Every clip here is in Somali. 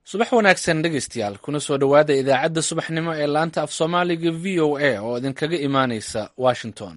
subax wanaagsan dhegaystayaal kuna soo dhowaada idaacadda subaxnimo ee laanta af soomaaliga v o a oo idinkaga imaanaysa washington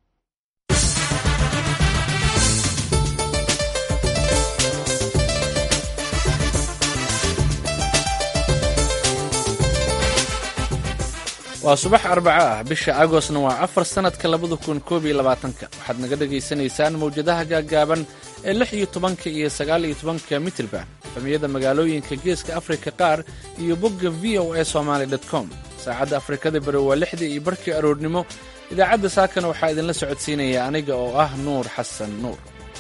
waa subax arbaco ah bisha agostna waa afar sannadka labada kun koob iyo labaatanka waxaad naga dhagaysanaysaan mawjadaha gaaggaaban ee lix iyo tobanka iyo sagaal iyo tobanka mitirban xumiyada magaalooyinka geeska afrika qaar iyo bogga v o a somaali com saacadda afrikada bari waa lixdii iyo barkii aroornimo idaacadda saakana waxaa idinla socodsiinaya aniga oo ah nuur xasan nuur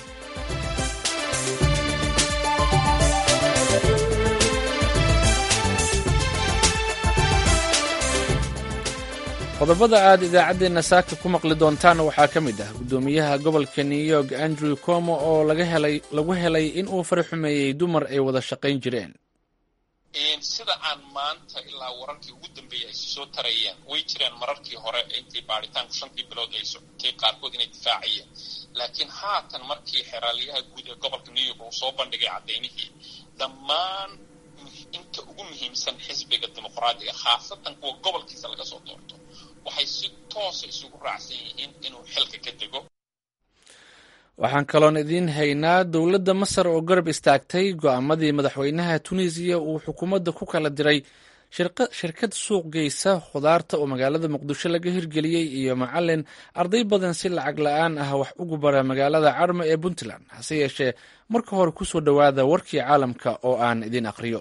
qodobada aad idaacaddeenna saaka ku maqli doontaan waxaa ka mid ah guddoomiyaha gobolka new york andrew como oo lagu helay in uu fara xumeeyey dumar ay wada shaqayn jireen sida aan maanta ilaa wararkii ugu dambeeyey ay soo tarayeen way jireen mararkii hore intay baaritaanku shantii bilood ay socotay qaarkood inay difaacayeen laakiin haatan markii xeraaliyaha guud ee gobolka new york uu soo bandhigay caddaynihii dhammaan inta ugu muhiimsan xisbiga dimuqraadiga khaasatan kuwa gobolkiisa laga soo doorto waxay si toosa isugu raacsan yihiin inuu xilka ka dego waxaan kaloon idiin haynaa dowladda masar oo garab istaagtay go'aamadii madaxweynaha tunisiya uu xukuumadda ku kala diray shirkad suuq geysa khudaarta oo magaalada muqdisho laga hirgeliyey iyo macalin arday badan si lacag la-aan ah wax ugu bara magaalada carme ee puntland hase yeeshee marka hore ku soo dhowaada warkii caalamka oo aan idin aqhriyo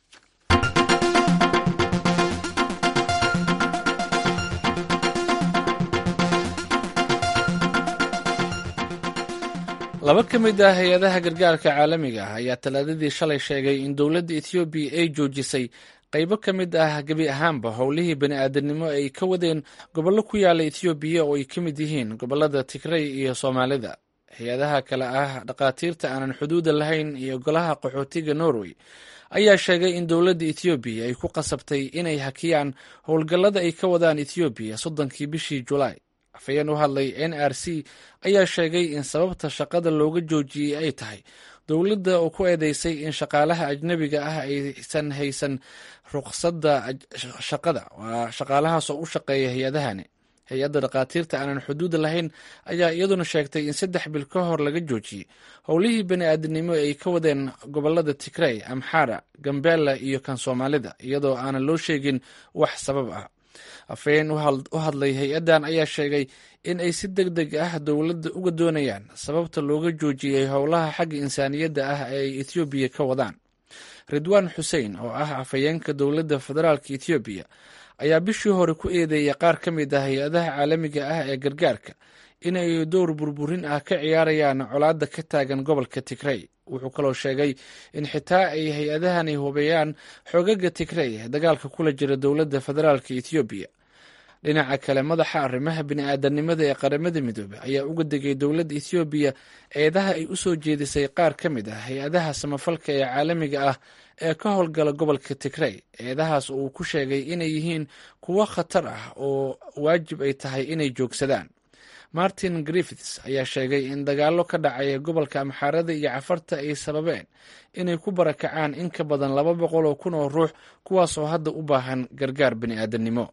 laba ka mid ah hay-adaha gargaarka caalamiga ah ayaa talaadadii shalay sheegay in dowladda ethoobiya ay joojisay qaybo ka mid ah gebi ahaanba howlihii bani-aadamnimo ay ka wadeen gobollo ku yaala ethoobiya oo ay ka mid yihiin gobollada tigrey iyo soomaalida hay-adaha kale ah dhakhaatiirta aanan xuduuda lahayn iyo golaha qaxootiga norway ayaa sheegay in dowladda ethoobiya ay ku qasabtay inay hakiyaan howlgallada ay ka wadaan ethoobiya soddonkii bishii julaay afhayeen u hadlay n r c ayaa sheegay in sababta shaqada looga joojiyey ay tahay dowladda oo ku eedeysay in shaqaalaha ajnebiga ah aysan haysan ruqsadda shaqada waa shaqaalahaas oo u shaqeeya hay-adahani hay-adda dhakhaatiirta aanan xuduuda lahayn ayaa iyaduna sheegtay in saddex bil ka hor laga joojiyey howlihii bani-aadamnimo ay ka wadeen gobolada tigrey amxara gambela iyo kan soomaalida iyadoo aanan loo sheegin wax sabab ah afhayeen u hadlay hay-addan ayaa sheegay in ay si deg deg ah dowladda uga doonayaan sababta looga joojiyey howlaha xagga insaaniyadda ah ee ay ethoobiya ka wadaan ridwaan xuseen oo ah afhayeenka dowladda federaalka ethoobiya ayaa bishii hore ku eedeeyay qaar ka mid ah hay-adaha caalamiga ah ee gargaarka inay dowr burburin ah ka ciyaarayaan colaadda ka taagan gobolka tigrey wuxuu kaloo sheegay in xitaa ay hay-adahani hubeeyaan xoogaga tigrey ee dagaalka kula jira dowladda federaalka ethoobiya dhinaca kale madaxa arrimaha bini-aadanimada ee qaramada midoobey ayaa uga degay dowladda ethoobiya eedaha ay u soo jeedisay qaar ka mid ah hay-adaha samafalka ee caalamiga ah ee ka howlgala gobolka tigrey eedahaas uu ku sheegay inay yihiin kuwo khatar ah oo waajib ay tahay inay joogsadaan martin griffiths ayaa sheegay in dagaallo ka dhacaya gobolka amxaarada iyo cafarta ay sababeen inay ku barakacaan in ka badan laba boqol oo kun oo ruux kuwaas oo hadda u baahan gargaar bani-aadamnimo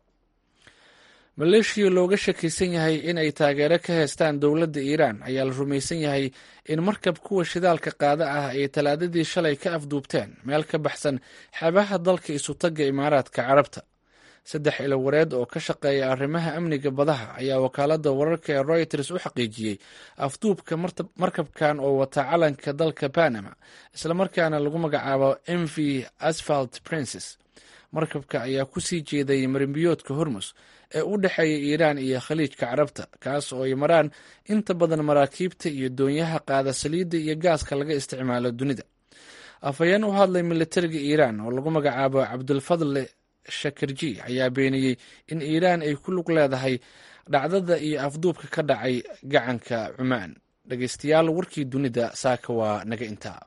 maleeshiya looga shakaysan yahay in ay taageero ka heystaan dowladda iiraan ayaa la rumaysan yahay in markab kuwa shidaalka qaada ah ay talaadadii shalay ka afduubteen meel ka baxsan xeebaha dalka isutagga imaaraadka carabta saddex ilowareed oo ka shaqeeya arrimaha amniga badaha ayaa wakaaladda wararka ee royters u xaqiijiyey afduubka markabkan oo wata calanka dalka panama islamarkaana lagu magacaabo m v asphalt princes markabka ayaa ku sii jeeday marimbiyoodka hormus ee u dhexeeya iiraan iyo khaliijka carabta kaas oo ay maraan inta badan maraakiibta iyo doonyaha qaada saliidda iyo gaaska laga isticmaalo dunida afhayeen u hadlay militariga iiraan oo lagu magacaabo cabdulfadle shakirji ayaa beeniyey in iiraan ay ku lug leedahay dhacdada iyo afduubka ka dhacay gacanka cumaan dhegeystayaal warkii dunida saaka waa naga intaa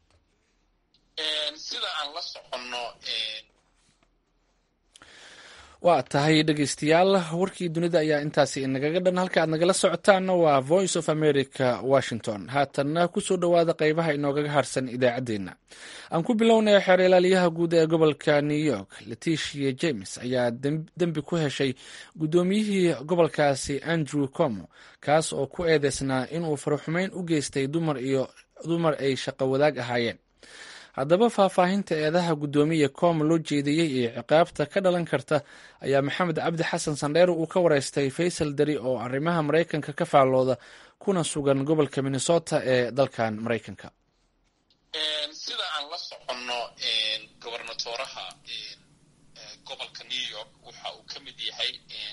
sida aan la soconno waa tahay dhegeystayaal warkii dunida ayaa intaasi inagaga dhan halka aad nagala socotaanna waa voice of america washington haatanna kusoo dhowaada qeybaha inoogaga harsan idaacaddeenna aan ku bilownaya xeer ilaaliyaha guud ee gobolka new york leticia james ayaa dembi ku heshay guddoomiyihii gobolkaasi andrew como kaas oo ku eedeysnaa inuu faraxumeyn u geystay dumar iyo dumar ay shaqo wadaag ahaayeen haddaba faahfaahinta eedaha guddoomiya com loo jeediyey iyo ciqaabta ka dhalan karta ayaa maxamed cabdi xasan sandheer uu ka wareystay faysal dari oo arrimaha maraykanka ka faallooda kuna sugan gobolka minnesota ee dalkan maraykanka sida aan la soconno gobernatoraha gobolka new york waxa uu ka mid yahay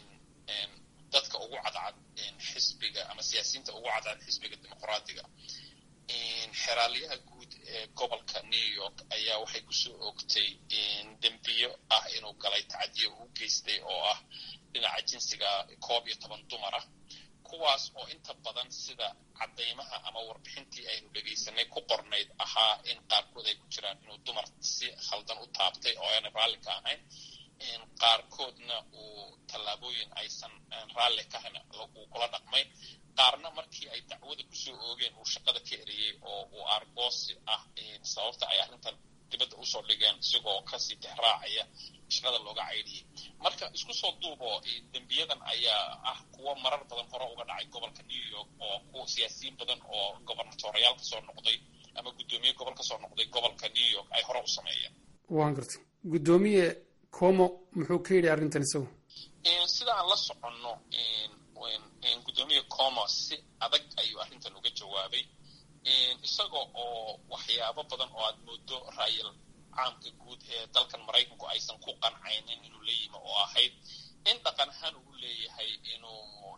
dadka ugu cadcad xisbiga ama siyaasiyiinta ugu cadcad xisbiga dimuqraadiga xeraalyaha guud ee gobolka new york ayaa waxay kusoo ogtay dembiyo ah inuu galay tacadiyo uu geystay oo ah dhinaca jinsiga koob iyo toban dumar ah kuwaas oo inta badan sida caddaymaha ama warbixintii aynu dhegaysanay ku qornayd ahaa in qaarkood ay ku jiraan inuu dumar si khaldan u taabtay oo aanay raalli ka ahayn qaarkoodna uu tallaabooyin aysan raalli ka ahayn uu kula dhaqmay qaarna markii ay dacwada kusoo oogeen uu shaqada ka eriyey oo uu argoosi ah sababta ay arrintan dibadda usoo dhigeen isigoo kasii tixraacaya shaqada looga caydhiyey marka isku soo duubo dembiyadan ayaa ah kuwo marar badan hore uga dhacay gobolka new york oo kuwa siyaasiyiin badan oo gobernatoriyaal kasoo noqday ama guddoomiye gobol kasoo noqday gobolka new york ay hore u sameeyeen waan gartay guddoomiye como muxuu ka yidhi arrintan isagu sida aan la soconno guddoomiye como si adag ayuu arrintan uga jawaabay isaga oo waxyaabo badan oo aad moodo raayal caamka guud ee dalkan maraykanku aysan ku qancaynin inuu la yimi oo ahayd in dhaqan ahaan uu leeyahay inuu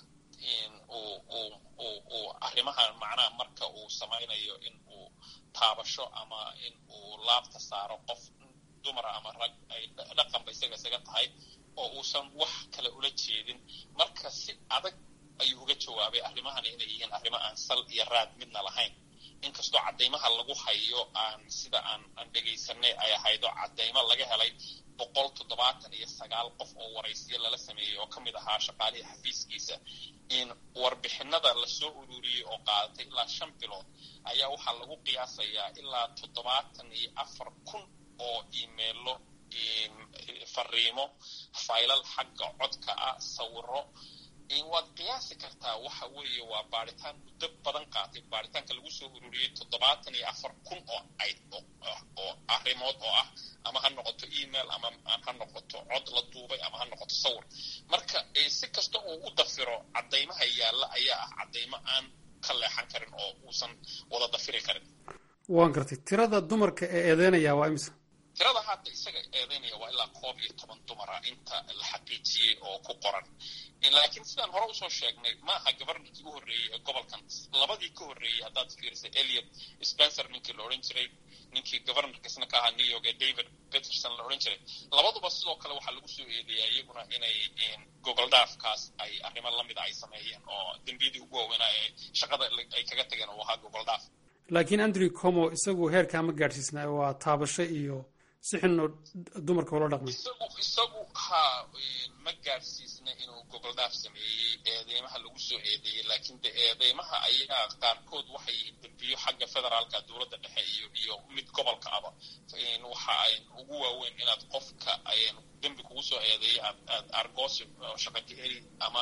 uu arrimahan macnaha marka uu samaynayo in uu taabasho ama in uu laabta saaro qof dumara ama rag ay dhaqanba isaga isaga tahay oo uusan wax kale ula jeedin marka si adag ayuu uga jawaabay arrimahani inay yihiin arrimo aan sal iyo raad midna lahayn inkastoo caddaymaha lagu hayo aan sida aan aan dhegaysanay ay ahaydo caddaymo laga helay boqol toddobaatan iyo sagaal qof oo waraysiyo lala sameeyey oo ka mid ahaa shaqaalihii xafiiskiisa in warbixinada lasoo ururiyey oo qaadatay ilaa shan bilood ayaa waxaa lagu qiyaasayaa ilaa toddobaatan iyo afar kun oo imeilo fariimo faylal xagga codka ah sawiro waad qiyaasi kartaa waxa weeye waa baaritaan muddo badan qaatay baaritaanka lagu soo ururiyey toddobaatan iyo afar kun oo ayd oo arrimood oo ah ama ha noqoto email ama ha noqoto cod la duubay ama ha noqoto sawir marka si kasta uu u dafiro caddaymaha yaalla ayaa ah caddaymo aan ka leexan karin oo uusan wada dafiri karin waan gartay tirada dumarka ee eedeynaya waa imisa tirada hadda isaga eedeynaya waa ilaa koob iyo toban dumara inta la xaqiijiyey oo ku qoran laakiin sidaan hore usoo sheegnay maaha governorkii u horreeyey ee gobolkan labadii ka horreeyey haddaad fiirisay eliot spencer ninkii la odhan jiray ninkii governorkiisna ka ahaa new york ee david peterson la odhan jiray labaduba sidoo kale waxaa lagu soo eedeeyaa iyaguna inay gogol dhaafkaas ay arrimo lamida ay sameeyeen oo dembiyadii ugu waaweynaa ee shaqada ay kaga tageen uu ahaa gogol dhaaf laakiin andrew como isagu heerkaa ma gaadhsiisnaa waa taabasho iyo si xunoo dumarka ula dhaqmay isagu isagu haa ma gaadhsiisna inuu gogol dhaaf sameeyey eedeymaha lagu soo eedeeyey laakiin de eedeymaha ayaa qaarkood waxay dembiyo xagga federaalka dowladda dhexe iyo iyo mid gobolka aba waxa ay ugu waaweyn inaad qofka dembi kugu soo eedeeyo aad aad argoosi shaqa ka heli ama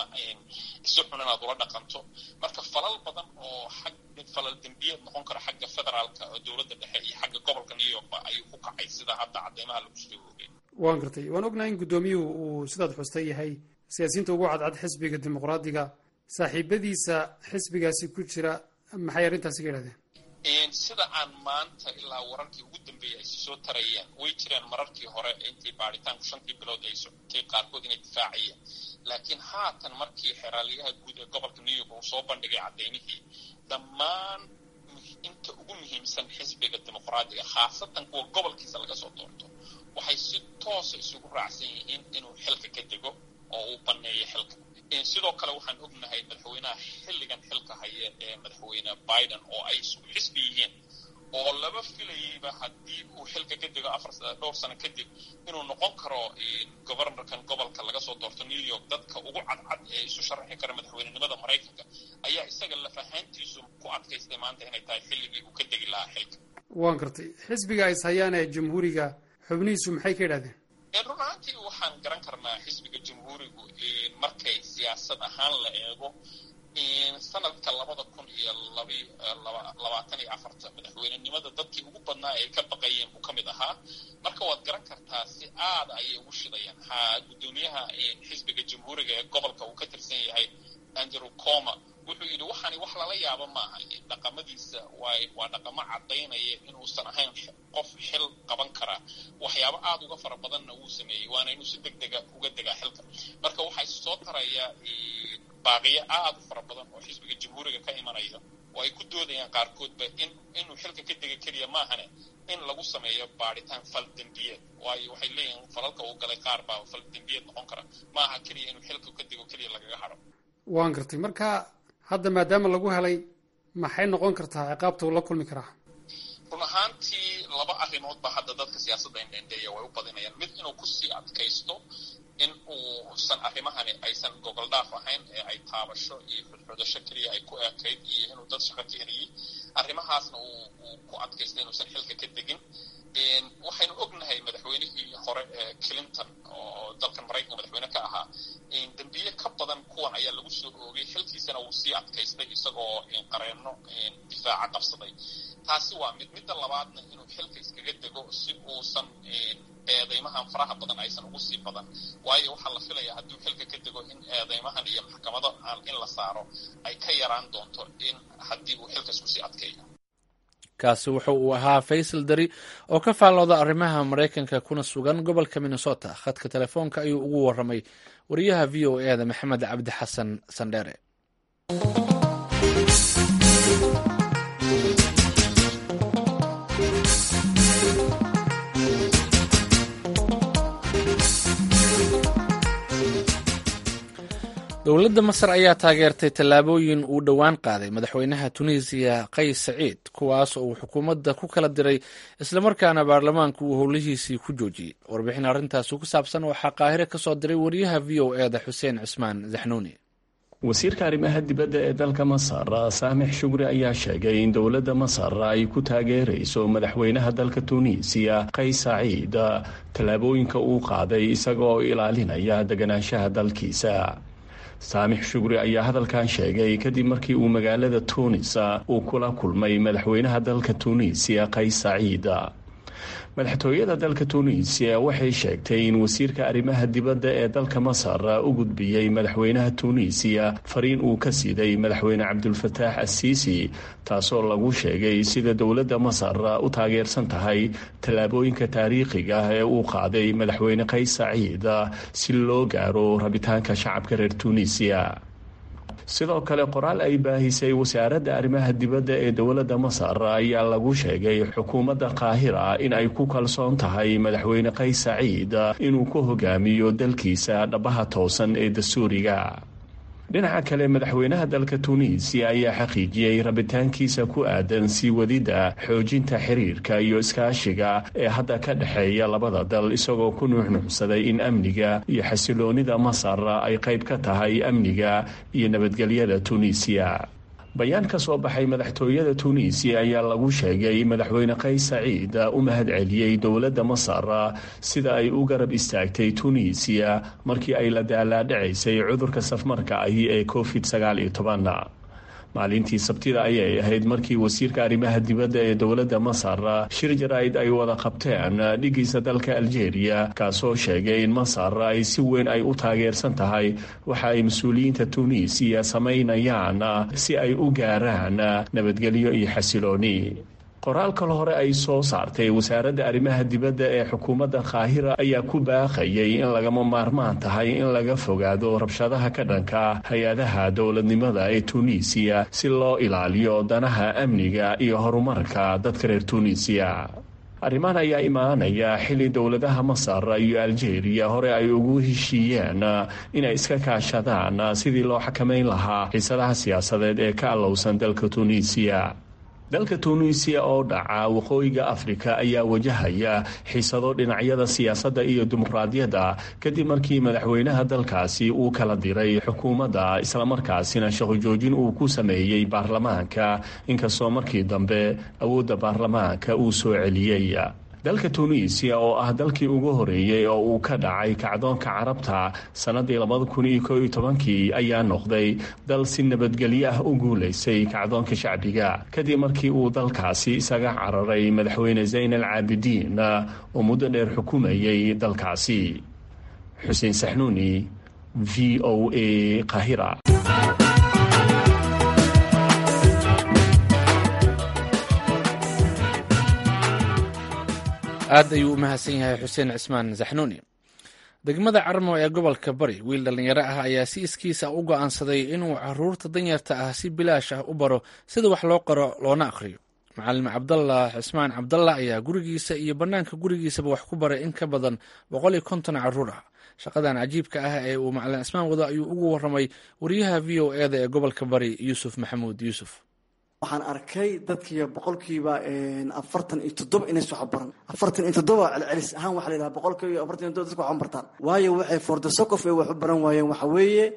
si xun inaad ula dhaqanto marka falal badan oo xag falal dembiyeed noqon kara xagga federaalka dowladda dhexe iyo xagga gobolka new yorkba ayuu ku kacay sida hadda caddeymaha lagu soo oogay waan gartay waan ognahay in guddoomiyuhu uu sidaad xustay yahay siyaasiyiinta ugu cadcad xisbiga dimuqraadiga saaxiibadiisa xisbigaasi ku jira maxay arrintaasi ka yidhahdeen sida aan maanta ilaa wararkii ugu dambeeyey ay soo tarayeen way jireen mararkii hore intii baaritaanku shantii bilood ay socotay qaarkood inay difaacayeen laakiin haatan markii xeraalyaha guud ee gobolka new york uu soo bandhigay caddaymihii dhammaan inta ugu muhiimsan xisbiga dimuqraadiga khaasatan kuwa gobolkiisa laga soo doorto waxay si toosa isugu raacsan yihiin inuu xilka ka dego oo uu banneeyo xilka sidoo kale waxaan ognahay madaxweynaha xilligan xilka haya ee madaxweyne biden oo ay isku xisbi yihiin oo laba filayeyba haddii uu xilka ka dego afar dhowr sano kadib inuu noqon karo governorkan gobolka laga soo doorto new york dadka ugu cadcad ee isu sharaxi kara madaxweynenimada maraykanka ayaa isaga lafahaantiisu ku adkaystay maanta inay tahay xilligii uu ka degi lahaa xilka waan gartay xisbiga is hayaan ee jamhuuriga xubnihiisu maxay ka yidhahdeen run ahaantii waxaan garan karnaa xisbiga jamhuurigu markay siyaasad ahaan la eego sanadka labada kun iyo labaatan iyo afarta madaxweynenimada dadkii ugu badnaa ay ka baqayeen buu ka mid ahaa marka waad garan kartaa si aada ayay ugu shidayaan ha guddoomiyaha xisbiga jamhuuriga ee gobolka uu ka tirsan yahay andrew coma wuxuu yidhi waxaani wax lala yaabo maaha dhaqamadiisa waay waa dhaqamo caddaynaya inuusan ahayn qof xil qaban karaa waxyaabo aada uga fara badanna wuu sameeyey waana inuu si deg dega uga degaa xilka marka waxay soo tarayaa baaqiyo aada u fara badan oo xisbiga jamhuuriga ka imanaya oo ay ku doodayaan qaarkoodba in inuu xilka ka dega keliya maahane in lagu sameeyo baadhitaan fal dembiyeed waayo waxay leeyihiin falalka uu galay qaar baa fal dembiyeed noqon kara maaha keliya inuu xilka ka dego keliya lagaga hadho waan gartay marka hadda maadaama lagu helay maxay noqon kartaa ciqaabta uu la kulmi karaa run ahaantii laba arrimood ba hadda dadka siyaasadda indhendheeya way u badinayaan mid inuu kusii adkaysto in uusan arrimahani aysan gogol dhaaf ahayn ee ay taabasho iyo xudxudasho keliya ay ku ekayd iyo inuu dad shaqo ka heliyey arrimahaasna uu ku adkaystay inuusan xilka ka degin waxaynu ognahay madaxweynihii hore ee clinton oo dalkan maraykanka madaxweyne ka ahaa dembiye ka badan kuwan ayaa lagu soo oogay xilkiisana wuu sii adkaystay isagoo qareenno difaaca qabsaday taasi waa mid midda labaadna inuu xilka iskaga dego si uusan eedeymahan faraha badan aysan ugu sii badan waayo waxaa la filayaa hadduu xilka ka dego in eedeymahan iyo maxkamado aan in la saaro ay ka yaraan doonto in haddii uu xilka isku sii adkeeyo kaasi wuxu uu ahaa faysal dari oo ka faallooda arrimaha maraykanka kuna sugan gobolka minnesota khadka telefoonka ayuu ugu waramay wariyaha v o e da maxamed cabdi xasan sandheere dowladda masar ayaa taageertay tallaabooyin uu dhowaan qaaday madaxweynaha tunisiya qays saciid kuwaas oo uu xukuumadda ku kala diray islamarkaana baarlamaanku uu howlihiisii ku joojiyey warbixin arrintaasi ku saabsan waxaa qaahire ka soo diray wariyaha v o e da xuseen cismaan zaxnuuni wasiirka arrimaha dibadda ee dalka masar saamix shugri ayaa sheegay in dowladda masar ay ku taageerayso madaxweynaha dalka tuuniisiya qays saciid tallaabooyinka uu qaaday isagaoo ilaalinaya deganaanshaha dalkiisa saamix shugri ayaa hadalkan sheegay kadib markii uu magaalada tuunis uu kula kulmay madaxweynaha dalka tuuniisiya qays saciid madaxtooyada dalka tuuniisiya waxay sheegtay in wasiirka arrimaha dibadda ee dalka masar u gudbiyey madaxweynaha tuuniisiya fariin uu ka siiday madaxweyne cabdulfataax assiisi taasoo lagu sheegay sida dowladda masar u taageersan tahay tallaabooyinka taariikhiga ee uu qaaday madaxweyne qays saciid si loo gaaro rabitaanka shacabka reer tuuniisiya sidoo kale qoraal ay baahisay wasaaradda arrimaha dibadda ee dowladda masar ayaa lagu sheegay xukuumadda qaahira in ay ku kalsoon tahay madaxweyne qays saciid inuu ku hogaamiyo dalkiisa dhabaha toosan ee dastuuriga dhinaca kale madaxweynaha dalka tuuniisiya ayaa xaqiijiyey rabitaankiisa ku aadan sii wadidda xoojinta xiriirka iyo iskaashiga ee hadda ka dhexeeya labada dal isagoo ku nuuxnuuxsaday in amniga iyo xasiloonida masar ay qayb ka tahay amniga iyo nabadgelyada tuuniisiya bayaan ka soo baxay madaxtooyada tuuniisiya ayaa lagu sheegay madaxweyne qays saciid u mahad celiyey dowladda masar sida ay u garab istaagtay tuuniisiya markii ay la daalaadhacaysay cudurka safmarka ahi ee covid sagaal iyo toban maalintii sabtida ayay ahayd markii wasiirka arrimaha dibadda ee dowladda masar shir jaraa'id ay wada qabteen dhigiisa dalka aljeeriya kaasoo sheegay in masar ay si weyn ay u taageersan tahay waxa ay mas-uuliyiinta tuuniisiya samaynayaan si ay u gaaraan nabadgelyo iyo xasilooni qoraal kale hore ay soo saartay wasaaradda arrimaha dibadda ee xukuumadda qaahira ayaa ku baaqayay in lagama maarmaan tahay in laga fogaado rabshadaha ka dhanka hay-adaha dowladnimada ee tuuniisiya si loo ilaaliyo danaha amniga iyo horumarka dadka reer tuuniisiya arrimahan ayaa imaanaya xilli dowladaha masar iyo aljeeriya hore ay ugu heshiiyeen inay iska kaashadaan sidii loo xakamayn lahaa xiisadaha siyaasadeed ee ka allowsan dalka tuuniisiya dalka tunuisiya oo dhaca waqooyiga afrika ayaa wajahaya xiisado dhinacyada siyaasadda iyo dimuqraadiyadda kadib markii madaxweynaha dalkaasi uu kala diray xukuumadda islamarkaasina shaqojoojin uu ku sameeyey baarlamaanka inkastoo markii dambe awoodda baarlamaanka uu soo celiyey dalka tunuisiya oo ah dalkii ugu horeeyey oo uu ka dhacay kacdoonka carabta sannadii labada kun iyo koo iyo tobankii ayaa noqday dal si nabadgelyo ah u guulaysay kacdoonka shacbiga kadib markii uu dalkaasi isaga cararay madaxweyne zayn al caabidiin oo muddo dheer xukumayay dalkaasi xuseen saxnuuni v o a qahira aad ayuu u mahadsan yahay xuseen cismaan saxnuuni degmada carmo ee gobolka bari wiil dhallinyaro ah ayaa si iskiisa u go'aansaday inuu caruurta danyarta ah si bilaash ah u baro sida wax loo qoro loona akhriyo macalin cabdallah cismaan cabdallah ayaa gurigiisa iyo bannaanka gurigiisaba wax ku baray in ka badan boqol iyo konton caruur ah shaqadan cajiibka ah ee uu macalin cismaan wado ayuu ugu waramay wariyaha v o eda ee gobolka bari yuusuf maxamuud yuusuf waxaan arkay dadkiiba boqolkiiba afartan iyo toddoba inays wax baran afartan iyo toddoba celcelis ahaan waxa la yidhaha boqolkiiba afartan iyo toddoba dadka wax bartaan waayo waxay for the sock of ay wax u baran waayeen waxa weeye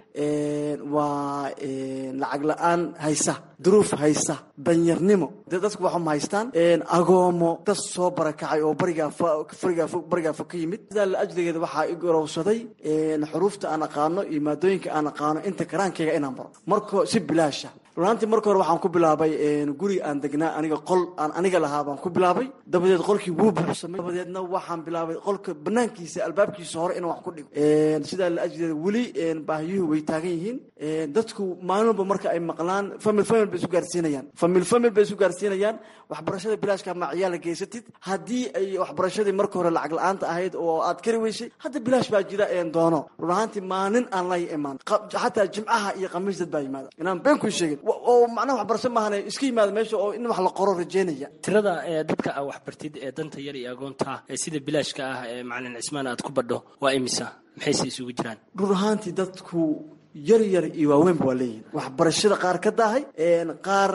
waa lacag la-aan haysa duruuf haysa danyarnimo dee dadku waxuma haystaan agoomo dad soo barakacay oo barigaa farigaa barigaa fog ka yimid sidaa la ajligeeda waxaa i gorowsaday xuruufta aan aqaano iyo maadooyinka aan aqaano inta karaankayga inaan baro marko si bilaasha runaantii marka hore waxaan ku bilaabay guri aan degnaa aniga qol aan aniga lahaa baan ku bilaabay dabadeed qolkii wuu buuxsamay dabadeedna waxaan bilaabay qolka banaankiisa albaabkiisa hore inaan wax ku dhigo sidaa la ajligeeda weli baahiyuhu way taagan yihiin dadku maalin walba marka ay maqlaan famil famil bay isu gaarsiinayaan famil famil bay isu gaarsiinayaan waxbarashada bilaashka ma ciyaala geysatid haddii ay waxbarashadii marka hore lacag la-aanta ahayd oo aad kari weysay hadda bilaash baa jira een doono run ahaantii maalin aan la imaan xataa jimcaha iyo khamiis dad baa yimaada inaan been ku sheegin oo macnaha waxbarasho maahan iska yimaada meesha oo in wax la qoro rajeynaya tirada ee dadka aa waxbartid ee danta yar iyo agoonta ee sida bilaashka ah ee macalin cismaan aad ku badho waa imisa maxayse isugu jiraan run ahaantii dadku yar yar iyo waaweynba waa leeyihin waxbarashada qaar ka daahay qaar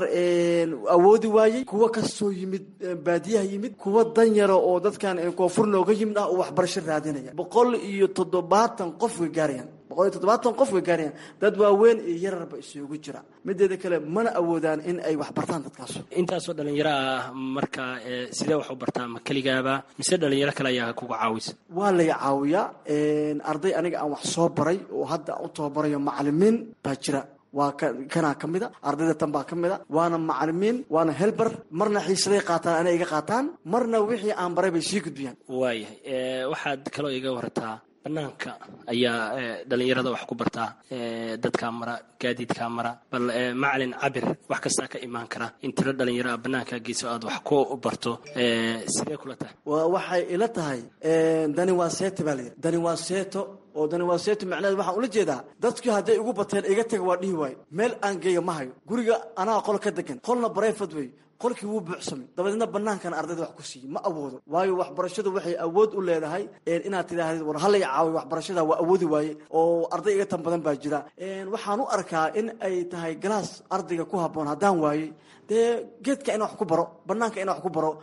awoodi waayey kuwa kasoo yimid baadiyaha yimid kuwa danyara oo dadkan koonfur nooga yimid ah oo waxbarasho raadinaya boqol iyo toddobaatan qof way gaarayaan boqol iyo toddobaatan qof way gaarayaan dad waaweyn iyo yararba isugu jira mideeda kale mana awoodaan in ay wax bartaan dadkaas intaasoo dhalinyaro ah marka sidee wax u bartaa ma keligaaba mise dhalinyaro kale ayaa kuga caawisa waa lay caawiyaa arday aniga aan wax soo baray oo hadda aan u tababarayo macalimiin baa jira waa kanaa ka mid a ardayda tan baa ka mid a waana macalimiin waana helber marna xiisaday qaataan anay iga qaataan marna wixii aan baray bay sii gudbiyaan waayahay waxaad kaloo iga warataa banaanka ayaa dhalinyarada wax ku bartaa dadkaa mara gaadiidkaa mara bal macalin cabir wax kastaa ka imaan kara in tiro dhalinyaro a banaanka geyso aad wax ku barto sidee kula tahay waxay ila tahay dani waa seeto baa layidhi dani waa seeto oo dani waa seeto macnaheed waxaan ula jeedaa dadkii hadday igu bateen iga taga waa dhihi waayo meel aan geeya ma hayo guriga anaa qol ka degan qolna barayfad wey qolkii wuu buuxsamay dabadeedna banaankan ardayda wax ku siiye ma awoodo waayo waxbarashadu waxay awood u leedahay inaad tidhaahdid war halay caawiy waxbarashada waa awoodi waaye oo arday iga tan badan baa jira waxaan u arkaa in ay tahay galaas ardayga ku habboon haddaan waayey dee geedka ina wax ku baro banaanka ina wax ku baro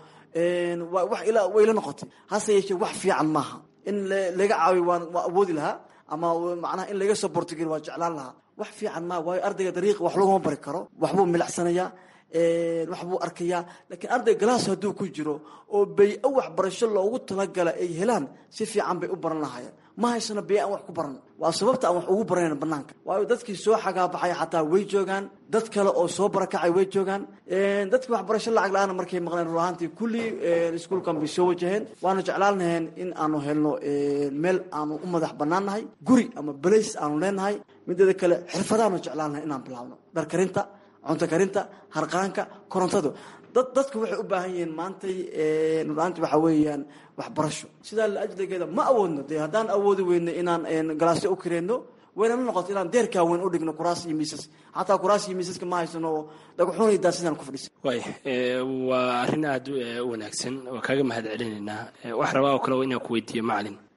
wax ila wayla noqotay hase yeeshee wax fiican maaha in laga caawiyo waan waa awoodi lahaa ama macnaha in laga soo bortogel waa jeclaan lahaa wax fiican maaha waayo ardayga dariiqa wax laguma bari karo waxbuu milicsanayaa wax buu arkayaa laakiin arday galaas hadduu ku jiro oo bay-o waxbarasho loogu talagala ay helaan si fiican bay u baran lahaayeen ma haysano bay aan wax ku baran waa sababta aan wax ugu baranayn banaanka waayo dadkii soo xagaabaxay xataa way joogaan dad kale oo soo barakacay way joogaan dadkii waxbarasho lacag la-aana markay maqleen rur ahaantii kulli iskuolkan bay soo wajaheen waanu jeclaan laheen in aanu helno meel aanu u madax banaan nahay guri ama balays aanu leenahay mideeda kale xirfadaanu jeclaan lahay inaan bilaabno dharkarinta cunto karinta harqaanka korontadu dad dadku waxay u baahan yihiin maantay nuraanti waxa weeyaan waxbarasho sidaa la ajligeeda ma awoodno dee haddaan awoodi weyno inaan galaasyo u kareenno waynala noqoto inaan deerkaa weyn u dhigno kuraas iyo miisas xataa kuraas iyo miisaska ma haysano dhagaxuunaydaa sidaan ku fadhiisa waay waa arrin aada u wanaagsan waa kaaga mahad celinaynaa wax rabaa oo kale waa inaan ku weydiiyo macalin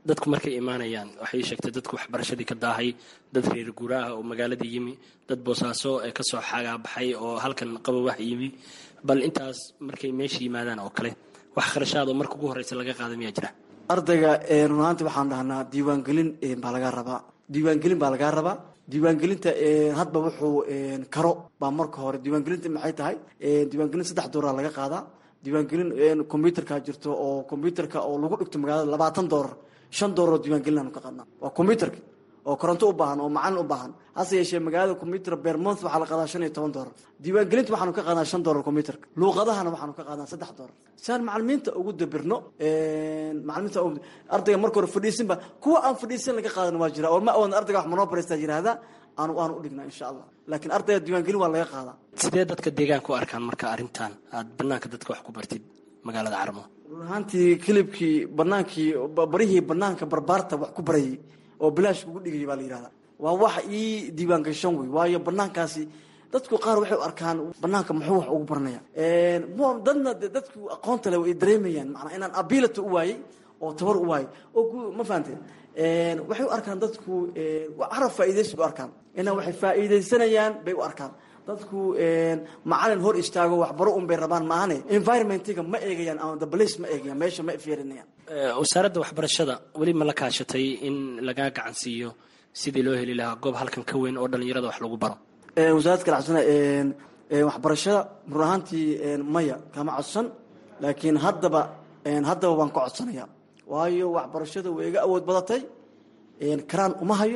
dadku markay imaanayaan waxay sheegtay dadku waxbarashadii ka daahay dad reer guuraaha oo magaaladii yimi dad boosaaso ee kasoo xagaabaxay oo halkan qabowax yimi bal intaas markay meesha yimaadaan oo kale wax kharashaad oo marka ugu horreysa laga qaada miyaa jira ardayga run ahaanti waxaan dhahnaa diiwaangelin baa lagaa rabaa diiwaangelin baa lagaa rabaa diiwaangelinta hadba wuxuu karo baa marka hore diiwaangelinta maxay tahay diiwaangelin saddex dooraa laga qaadaa diiwaangelin combyuterka jirto oo combyuterka oo lagu dhigto magaalada labaatan doolar shan doolar oo diiwaangelin aanu ka qaadnaa waa combyuterka oo koronto u baahan oo macalin u baahan hase yeeshee magaalada combyuter bermonth waxaa la qaadaa shan iyo toban doolar diiwaangelinta waxaanu ka qaadnaa shan doolar combyuterka luuqadahana waxaanu ka qaadnaa saddex doolar saan macalimiinta ugu dabirno macalimiinta ardayga marka hore fadhiisinba kuwa aan fadhiisin laga qaadan waa jira oo ma awoodna ardayga wax monobresta yidhaahda aanu aanu udhignaa insha allah laakiin ardayga diiwaangelin waa laga qaadaa sidee dadka deegaanka u arkaan marka arrintan aad banaanka dadka wax ku bartid magaalada carmo run ahaantii kilibkii banaankii barihii banaanka barbaarta wax ku barayay oo bilaash kugu dhigaya baa la yihahdaa waa wax ii diiwaan gashan wey waayo banaankaasi dadku qaar waxay u arkaan banaanka muxuu wax ugu baranaya dadna de dadku aqoonta le way dareemayaan manaa inaan abilata u waayey oo tabar u waayey oo ma fahanteen waxay u arkaan dadku carab faa'iidaysi u arkaan inaa waxay faa'iidaysanayaan bay u arkaan dadku macalin hor istaago waxbaro un bay rabaan maahane environmentiga ma eegayaan ama dabalays ma eegayaan meesha ma fiirinayaan wasaaradda waxbarashada weli ma la kaashatay in lagaa gacan siiyo sidii loo heli lahaa goob halkan ka weyn oo dhallinyarada wax lagu baro wasaaradda kalacsana waxbarashada run ahaantii maya kama codsan laakiin haddaba haddaba waan ka codsanaya waayo waxbarashada way iga awood badatay karaan uma hayo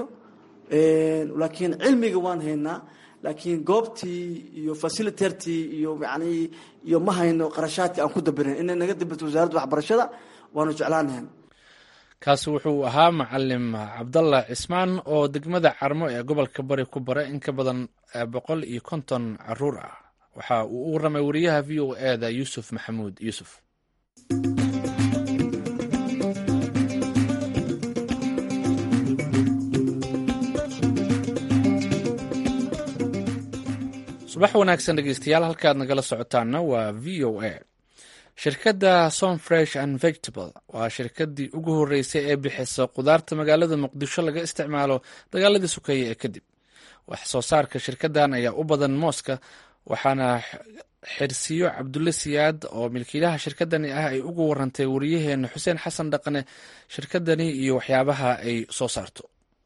laakiin cilmiga waan haynaa laakiin goobtii iyo facilitertii iyo yani iyo ma hayno qarashaadkii aan ku dabirin inay naga dabirto wasaaradda waxbarashada waanu jeclaanahan kaasi wuxuu ahaa macalim cabdallah cismaan oo degmada carmo ee gobolka bari ku bara in ka badan boqol iyo konton caruur ah waxa uu u waramay wariyaha v o e da yuusuf maxamuud yuusuf subax wanaagsan dhegeystayaal halkaad nagala socotaana waa v o a shirkadda som fresh and vegetable waa shirkadii ugu horreysay ee bixisa khudaarta magaalada muqdisho laga isticmaalo dagaaladii sukeeye ee kadib wax soo saarka shirkaddan ayaa u badan mooska waxaana xirsiyo cabdulle siyaad oo milkiilaha shirkadani ah ay ugu warantay wariyaheena xuseen xasan dhaqane shirkadani iyo waxyaabaha ay soo saarto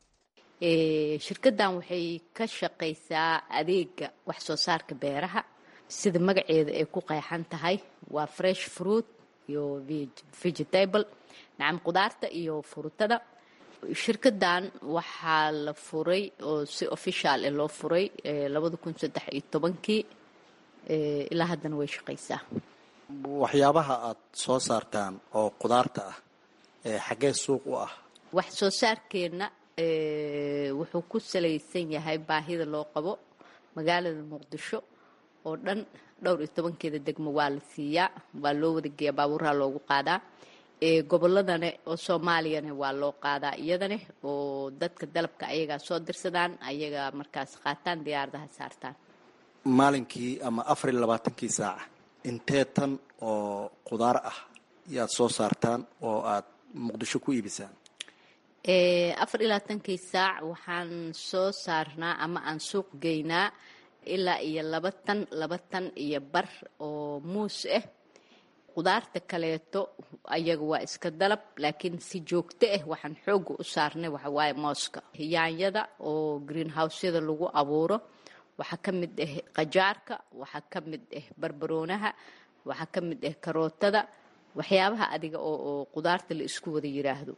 shirkaddan waxay ka shaqaysaa adeega wax soo saarka beeraha sida magaceeda ay ku qeexan tahay waa fresh fruit iyo vegetable nacam qudaarta iyo furutada shirkaddan waxaa la furay oo si official eh loo furay labada kun saddex iyo tobankii ilaa haddana way shaqaysaa waxyaabaha aad soo saartaan oo qudaarta ah xaggee suuq u ah wax soo saarkeenna wuxuu ku salaysan yahay baahida loo qabo magaalada muqdisho oo dhan dhowr iyo tobankeeda degmo waa la siiyaa waa loo wadageeyaa baabuuraha loogu qaadaa goboladane oo soomaaliyane waa loo qaadaa iyadane oo dadka dalabka ayagaa soo dirsadaan ayagaa markaas qaataan diyaaradaha saartaan maalinkii ama afar iyo labaatankii saaca intee tan oo qudaar ah yaad soo saartaan oo aad muqdisho ku iibisaan afar iyo labaatankii saac waxaan soo saarnaa ama aan suuq geynaa ilaa iyo laba tan laba tan iyo bar oo muus ah qudaarta kaleeto ayaga waa iska dalab laakiin si joogto ah waxaan xooga u saarnay waxawaaye mooska yaanyada oo greenhouseyada lagu abuuro waxaa ka mid ah qajaarka waxaa ka mid ah barbaroonaha waxaa ka mid ah karootada waxyaabaha adiga oo qudaarta la isku wada yiraahdo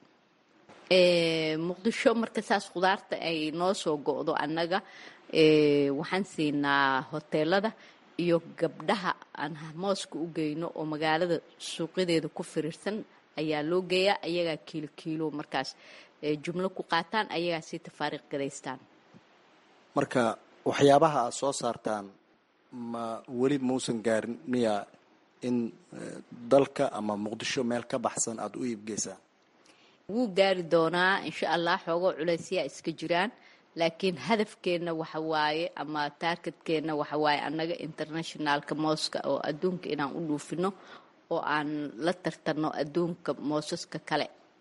muqdisho marka saas khudaarta ay noo soo go-do annaga waxaan siinaa hoteelada iyo gabdhaha aan mooska u geyno oo magaalada suuqyadeeda ku firiirsan ayaa loo geeyaa ayagaa kiilo kiilo markaas jumlo ku qaataan ayagaa si tafaariiq gadaystaan marka waxyaabaha aad soo saartaan ma weli mausan gaarin miya in dalka ama muqdisho meel ka baxsan aada u iibgeysaan wuu gaari doonaa insha allah xoogoo culaysyaa iska jiraan laakiin hadafkeenna waxa waaye ama taargetkeenna waxa waaye annaga internationalka mooska oo adduunka inaan u dhuufino oo aan la tartanno adduunka moosaska kale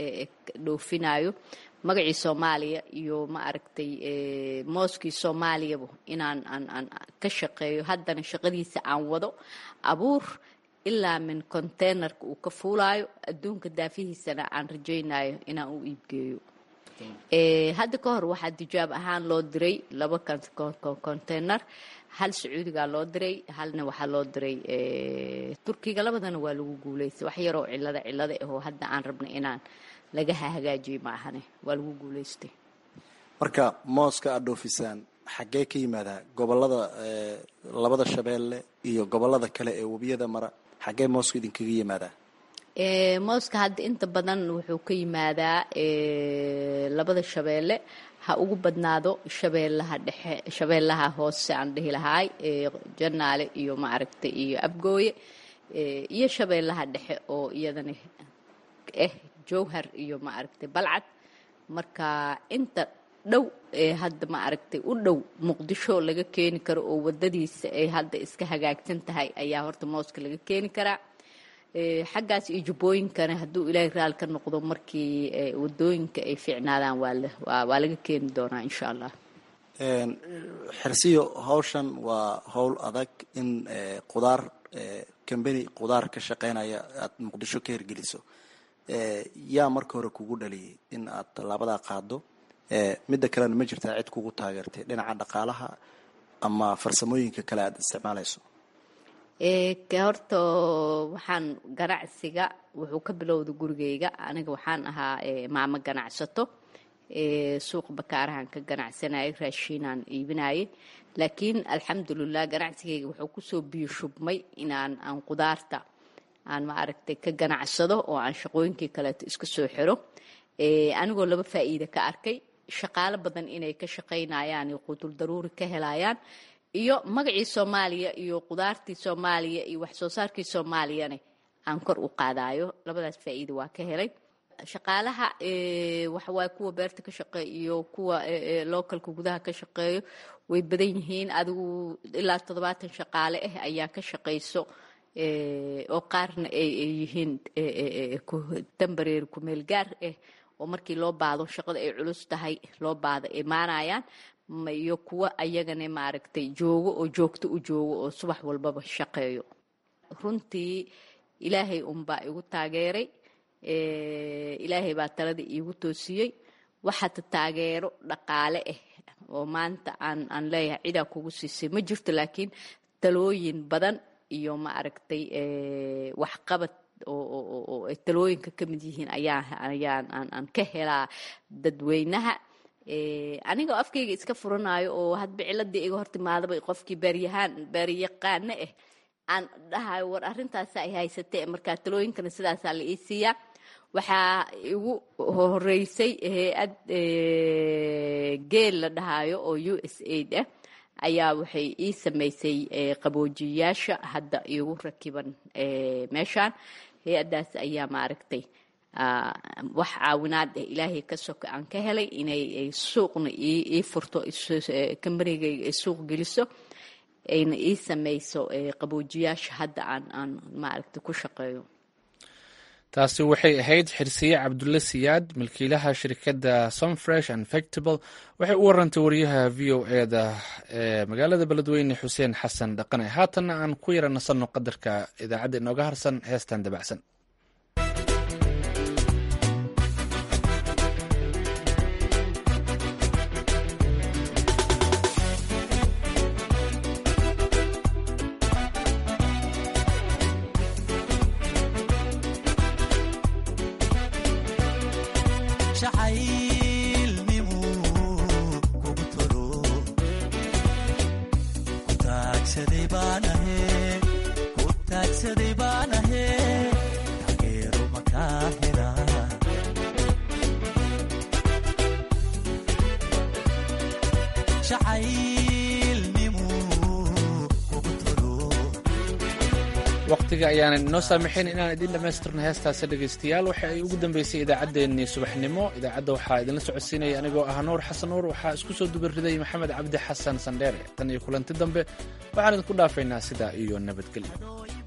dhoofinayo magacii soomaaliya iyo ma aragtay mooskii soomaaliyaba inaan aan aan ka shaqeeyo haddana shaqadiisa aan wado abuur ilaa min containerka uu ka fuulaayo adduunka daafihiisana aan rajaynayo inaan u iibgeeyo hadda ka hor waxaa dijaab ahaan loo diray laba container hal sacuudigaa loo diray halna waxaa loo diray turkiga labadana waa lagu guulaystay wax yaroo cilada cilada ahoo hadda aan rabna inaan laga hagaajiyey ma ahane waa lagu guulaystay marka mooska aada dhoofisaan xaggee ka yimaadaa gobolada labada shabeelle iyo gobolada kale ee webiyada mara xaggee mooska idinkaga yimaadaa mooska hadda inta badan wuxuu ka yimaadaa labada shabeelle ha ugu badnaado shabeellaha dhexe shabeellaha hoose aan dhihi lahaay janaale iyo maaragtay iyo abgooye iyo shabeellaha dhexe oo iyadana ah jowhar iyo maaragtay balcad marka inta dhow ee hadda ma aragtay u dhow muqdisho laga keeni karo oo wadadiisa ay hadda iska hagaagsan tahay ayaa horta mooska laga keeni karaa xaggaas iyo jubbooyinkana hadduu ilaahay raali ka noqdo markii wadooyinka ay fiicnaadaan waa laga keeni doonaa insha allah xirsiyo hawshan waa howl adag in qudaar combany qudaar ka shaqeynaya aada muqdisho ka hirgeliso yaa marka hore kugu dhaliyay in aad tallaabadaa qaado midda kalena ma jirtaa cid kugu taageertay dhinaca dhaqaalaha ama farsamooyinka kale aada isticmaalayso horta waxaan ganacsiga wuxuu ka bilowda gurigeyga aniga waxaan ahaa maamo ganacsato suuq bakaarahan ka ganacsanayay raashiinaan iibinayay laakiin alxamdulilah ganacsigeyga wuxuu kusoo biyo shubmay inaan aan qudaarta aan ma aragtay ka ganacsado oo aan shaqooyinkii kaleeto iska soo xiro anigoo laba faa'iida ka arkay shaqaalo badan inay ka shaqaynayaan iyo qutul daruuri ka helayaan iyo magacii soomaaliya iyo qudaartii soomaaliya iyo wax soo saarkii soomaaliyana aan kor u qaadayo labadaas faa'iida waa ka helay shaqaalaha waxawaaye kuwa beerta ka shaqeeya iyo kuwa localka gudaha ka shaqeeyo way badan yihiin adigu ilaa toddobaatan shaqaale ah ayaa ka shaqayso oo qaarna ay yihiin dambareer kumeel gaar ah oo markii loo baado shaqada ay culus tahay loo baado imaanayaan iyo kuwa ayagana maaragtay joogo oo joogto u joogo oo subax walbaba shaqeeyo runtii ilaahay unbaa igu taageeray ilaahay baa talada iigu toosiyey waxaata taageero dhaqaale ah oo maanta aan aan leeyahay cidaa kugu siisay ma jirto laakiin talooyin badan iyo ma aragtay waxqabad oo ay talooyinka ka mid yihiin ayaa ayaan aan ka helaa dadweynaha anigoo afkayga iska furanayo oo hadba ciladii iga hortimaadaba qofkii baaryahaan baaryaqaano ah aan dhahayo war arrintaasa ay haysatee markaa talooyinkana sidaasaa la ii siiyaa waxaa igu horeysay hay-ad geel la dhahayo oo u s aid ah ayaa waxay ii samaysay qaboojiyayaasha hadda iigu rakiban meeshaan hay-addaas ayaa maaragtay wax caawinaad ah ilaahay ka soka aan ka helay inay suuqna ii furto kambanigayga ay suuq geliso ayna ii samayso qaboojiyaasha hadda aan aan maaragtay ku shaqeeyo taasi waxay ahayd xirsiye cabdulle siyaad milkiilaha shirkadda somfresh and vectable waxay u warantay wariyaha v o e da ee magaalada beledweyne xuseen xasan dhaqane haatanna aan ku yara nasanno qadarka idaacadda inooga harsan heestan dabacsan waqtiga ayaanan inoo saamaxayn inaan idiin dhammaystirno heestaasi dhegaystayaal waxa ay ugu dambeysay idaacaddeenii subaxnimo idaacadda waxaa idinla socodsiinaya anigoo ah nuur xasan nuur waxaa isku soo dubariday maxamed cabdi xasan sandheere tan iyo kulanti dambe waxaan idinku dhaafaynaa sidaa iyo nabadgelyo